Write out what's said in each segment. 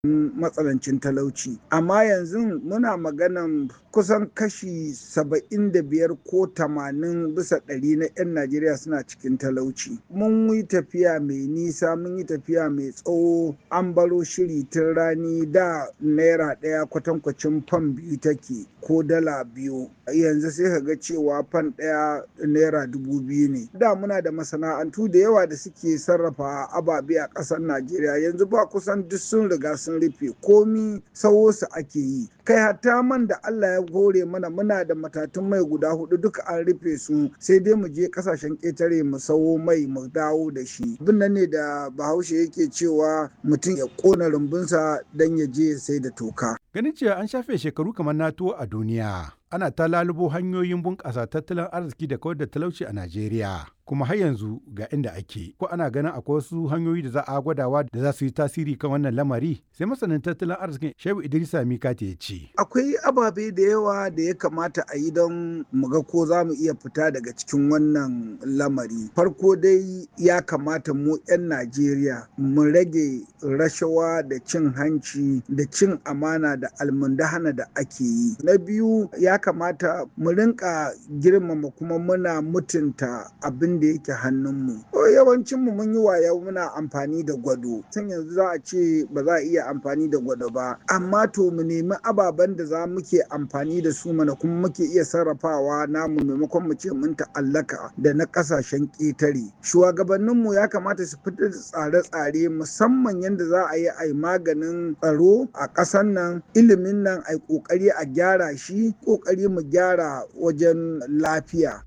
matsanancin talauci amma yanzu muna maganan kusan kashi saba'in da biyar ko tamanin bisa ɗari na 'yan najeriya suna cikin talauci mun yi tafiya mai nisa mun yi tafiya mai tsawo an baro shiri tun rani da naira ɗaya kwatankwacin fan biyu take ko dala biyu yanzu sai ka ga cewa fan ɗaya naira dubu biyu ne da muna da masana'antu da yawa da suke sarrafa ababe a ƙasar najeriya yanzu ba kusan duk sun riga sun rufe komi sawo su ake yi kai hatta man da allah ya hore mana muna da matatun mai guda hudu duka an rufe su sai dai mu je kasashen ƙetare mu sawo mai mu dawo da shi abin nan ne da bahaushe yake cewa mutum ya ƙona rumbunsa don ya je ya sai da toka Ganin cewa an shafe shekaru kamar NATO a duniya, ana ta lalubo hanyoyin bunƙasa tattalin arziki da kawar da talauci a Najeriya. Kuma har yanzu ga inda ake, ko ana ganin akwai wasu hanyoyi da za a gwadawa da za su yi tasiri kan wannan lamari? Sai masanin tattalin arzikin Shehu Idrisa Mikati ya ce. Akwai ababe da yawa da ya kamata a yi don mu ga ko za mu iya fita daga cikin wannan lamari. Farko dai ya kamata mu 'yan Najeriya mu rage rashawa da cin hanci da cin amana da almundahana da ake yi. Na biyu ya kamata mu rinka girmama kuma muna mutunta abin da yake hannunmu. Yawancinmu mun yi waya muna amfani da gwado. Tun yanzu za a ce ba za a iya amfani da gwado ba. Amma to mu nemi ababen da za muke amfani da su mana kuma muke iya sarrafawa namu maimakon mu ce mun ta'allaka da na kasashen ƙetare. Shugabanninmu ya kamata su fitar da tsare-tsare musamman yadda za a yi a yi maganin tsaro a ƙasar nan ilimin nan a yi ƙoƙari a gyara shi ƙoƙari mu gyara wajen lafiya.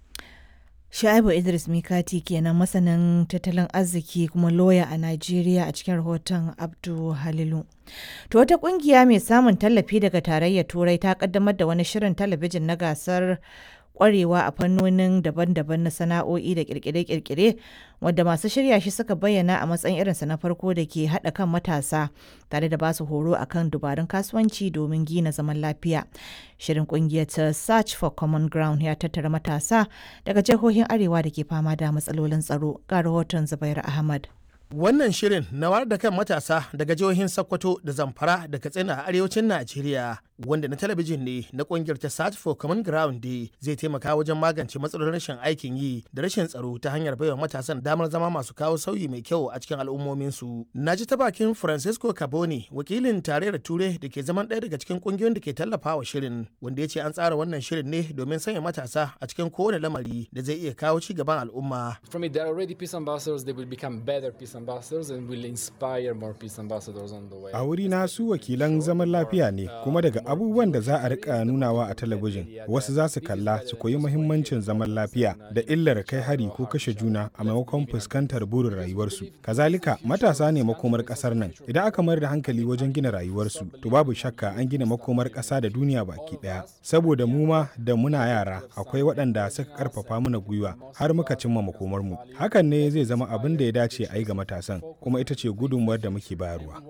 Sha'ibu Idris Mikati kenan masanin tattalin arziki kuma loya a Najeriya a cikin rahoton Abdu Halilu. To wata kungiya mai samun tallafi daga tarayyar Turai ta kaddamar da wani shirin talabijin na gasar kwarewa a fannonin daban-daban na sana'o'i da kirkire-kirkire wadda masu shirya shi suka bayyana a matsayin irinsa na farko da ke haɗa kan matasa tare da basu horo akan dubarun kasuwanci domin gina zaman lafiya. Shirin kungiyar ta Search for Common Ground ya tattara matasa daga jihohin Arewa da ke fama da matsalolin tsaro ga rahoton Zubair Ahmad. Wannan shirin na wayar da kan matasa daga jihohin Sokoto da Zamfara da Katsina a arewacin Najeriya wanda na talabijin ne na kungiyar ta Search for Common Ground Day zai taimaka wajen magance matsalolin rashin aikin yi da rashin tsaro ta hanyar baiwa matasan damar zama masu kawo sauyi mai kyau a cikin al'ummominsu. Na ji ta bakin Francisco Caboni wakilin tarayyar Ture da ke zaman ɗaya daga cikin kungiyoyin da ke tallafawa shirin wanda ya ce an tsara wannan shirin ne domin sanya matasa a cikin kowane lamari da zai iya kawo ci gaban al'umma. From it, there are already peace ambassadors, they will become better peace ambassadors and will inspire more peace ambassadors on the way. A wuri na su wakilan zaman lafiya ne kuma daga abubuwan da za a rika nunawa a talabijin wasu za su kalla su koyi muhimmancin zaman lafiya da illar kai hari ko kashe juna a maimakon fuskantar burin rayuwarsu. Kazalika matasa ne makomar kasar nan idan aka mayar da hankali wajen gina rayuwarsu to babu shakka an gina makomar kasa da duniya baki daya. Saboda mu ma da muna yara akwai waɗanda suka karfafa mana gwiwa har muka cimma makomarmu. Hakan ne zai zama abin da ya dace a yi ga matasan kuma ita ce gudunmuwar da muke bayarwa.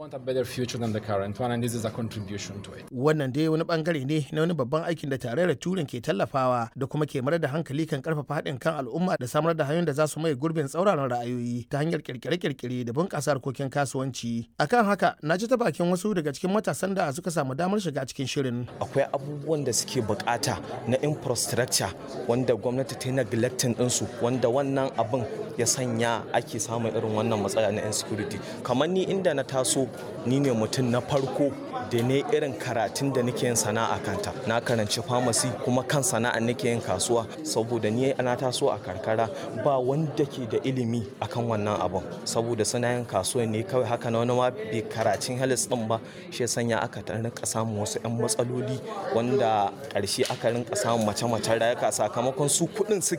Wannan dai wani bangare ne na wani babban aikin da tarayyar turin ke tallafawa da kuma ke marar da hankali kan karfafa haɗin kan al'umma da samar da hanyoyin da za su mai gurbin tsauraran ra'ayoyi ta hanyar kirkire-kirkire da bunƙasa harkokin kasuwanci. Akan haka na ji ta bakin wasu daga cikin matasan da suka samu damar shiga cikin shirin. Akwai abubuwan da suke bukata na infrastructure wanda gwamnati ta yi neglecting ɗinsu wanda wannan abin ya sanya ake samun irin wannan matsala na insecurity kamar ni inda na taso ni ne mutum na farko da ne irin karatun da nake yin sana'a kanta na karanci pharmacy kuma kan sana'a nake yin kasuwa saboda ni na taso a karkara ba wanda ke da ilimi akan wannan abun saboda suna yin kasuwa ne kawai haka na wani ma bai karatun halis din ba shi sanya aka rinka samun wasu 'yan matsaloli wanda ƙarshe aka rinka samun mace-macen rayuka sakamakon su kuɗin suke